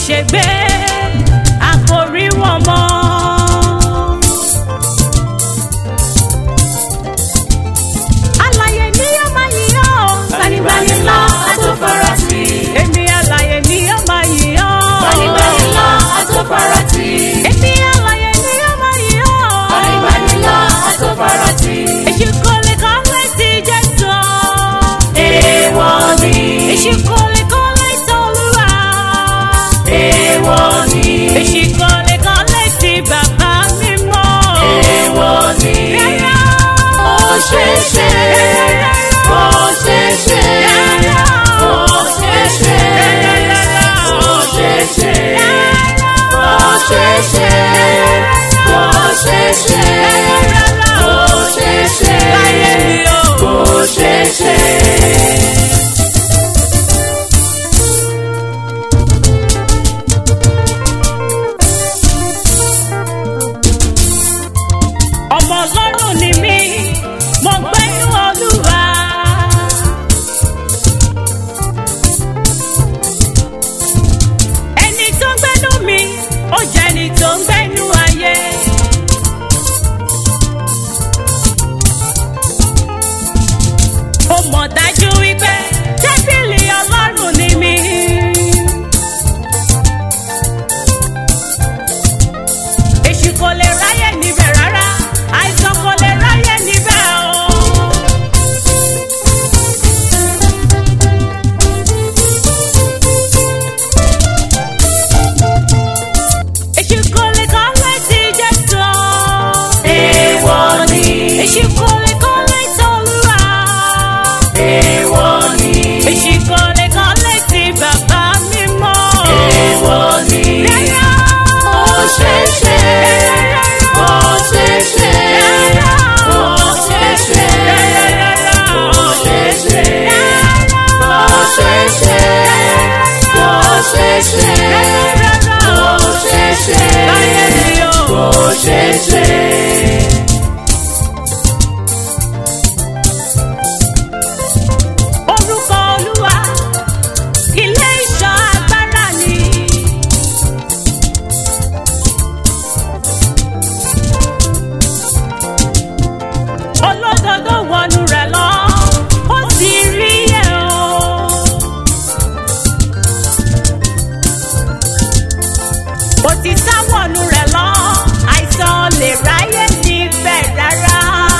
ṣègbé a kò rí wọn mọ́. Alààyè ni yóò máa yìn ọ́. Gbanigbani ńlá atófaratì. Èmi alààyè ni yóò máa yìn ọ́. Gbanigbani ńlá atófaratì. Èmi alààyè ni yóò máa yìn ọ́. Gbanigbani ńlá atófaratì. Èṣù kò lè kọ́ létí Jésù. Èèwọ̀ ni. Èṣù kò lè kọ́ létí Olúwa. Èèwọ̀ ni. Èṣù kò lè kọ́ létí bàbá mímọ́. Èèwọ̀ ni. Rárá. Ó ṣeé ṣe. Ó ṣeé ṣe. Ó ṣeé ṣe. Ó ṣeé ṣe. Ó ṣeé ṣe. Ó ṣeé ṣe. Ó ṣeé ṣe. Láyé mi o. Ó ṣeé ṣe. ọmọ ọlọ́run ni mí mo gbẹ́nu olúwa. ẹni tó ń gbẹ́nu mi ó jẹ́ ẹni tó ń gbẹ́nu ayé. ó mọ̀ dájú wípé tẹ́bílì ọlọ́run ni mí. èṣù kò lè ráyè níbẹ̀ rárá àìsàn kò lè ráyè níbẹ̀ o. èṣù kò lè kọ́ létí Jésù. Èèwọ̀ ni. èṣù kò lè kọ́ létí Olúwa. Èèwọ̀ ni. èṣù kò lè kọ́ létí bàbá mímọ́. Èèwọ̀ ni. Rárá. Ó ṣeé ṣe. Ó ṣeé ṣe. Ó ṣeé ṣe. Ó ṣeé ṣe. Ó ṣeé ṣe. Ó ṣeé ṣe. Ó ṣeé ṣe. Láyé mi o. Ó ṣeé ṣe. Orúkọ Olúwa, ilé ìṣọ́ agbára ni. Olódodo wọnú rẹ̀ lọ, ó sì rí ẹ̀ o. Òtítọ́ wọnú rẹ̀ lọ, àìsàn lè ráyè níbẹ̀ rárá.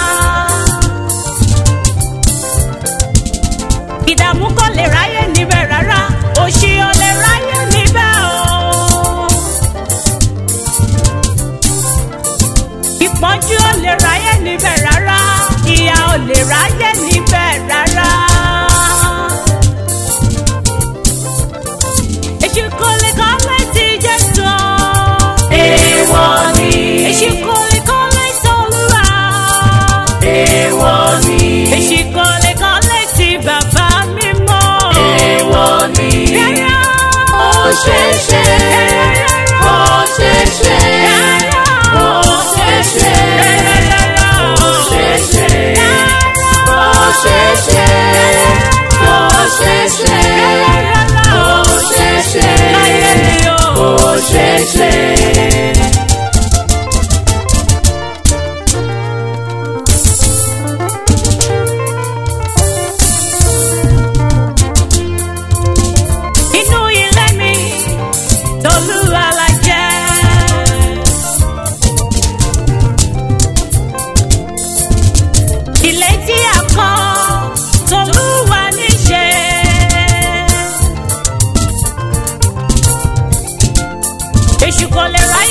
ìdààmú kò lè ráyè níbẹ̀ rárá òṣì ò lè ráyè níbẹ̀ o. ìpọ́njú ò lè ráyè níbẹ̀ rárá ìyà ò lè ráyè níbẹ̀ rárá. èṣù kò lè kọ́ létí Jésù. Èèwọ̀ ni. èṣù kò lè kọ́ létí Olúwa. Èèwọ̀ ni. èṣù kò lè kọ́ létí bàbá mímọ́. Èèwọ̀ ni. Rárá. Ó ṣeé ṣe. Ó ṣeé ṣe. Ó ṣeé ṣe. Ó ṣeé ṣe. Ó ṣeé ṣe. Ó ṣeé ṣe. Ó ṣeé ṣe. Láyé mi o. Ó ṣeé ṣe. Inú ilé mi, Tolúwa la jẹ́. Ilé tí a kọ́, Tolúwa ní ṣe. Èṣù kò lè ráyè